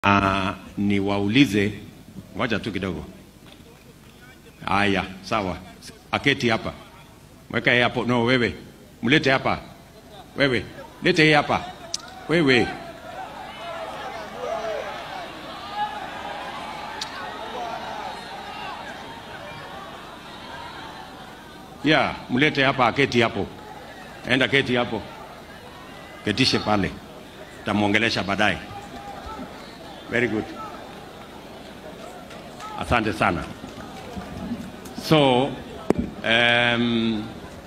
Uh, niwaulize, ngoja tu kidogo. Haya, sawa, aketi hapa, mweka yeye hapo. No, wewe mlete hapa, wewe lete yeye hapa, wewe ya mlete hapa, aketi hapo, enda keti hapo, ketishe pale, tamwongelesha baadaye. Very good. Asante sana. So, um,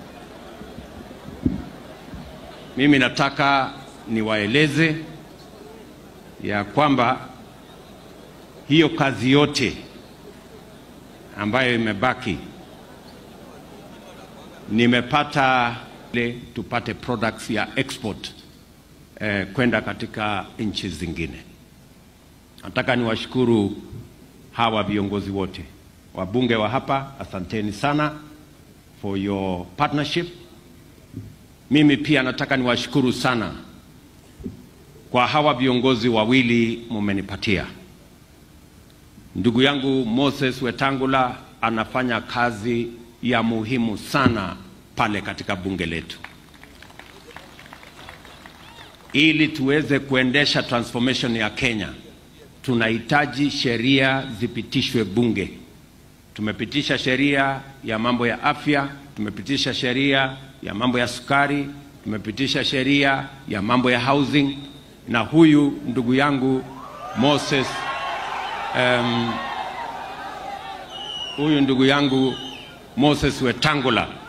mimi nataka niwaeleze ya kwamba hiyo kazi yote ambayo imebaki nimepata ile tupate products ya export eh, kwenda katika nchi zingine. Nataka niwashukuru hawa viongozi wote wabunge wa hapa, asanteni sana for your partnership. Mimi pia nataka niwashukuru sana kwa hawa viongozi wawili mumenipatia. Ndugu yangu Moses Wetangula anafanya kazi ya muhimu sana pale katika bunge letu ili tuweze kuendesha transformation ya Kenya tunahitaji sheria zipitishwe bunge. Tumepitisha sheria ya mambo ya afya, tumepitisha sheria ya mambo ya sukari, tumepitisha sheria ya mambo ya housing, na huyu ndugu yangu Moses um, huyu ndugu yangu Moses Wetangula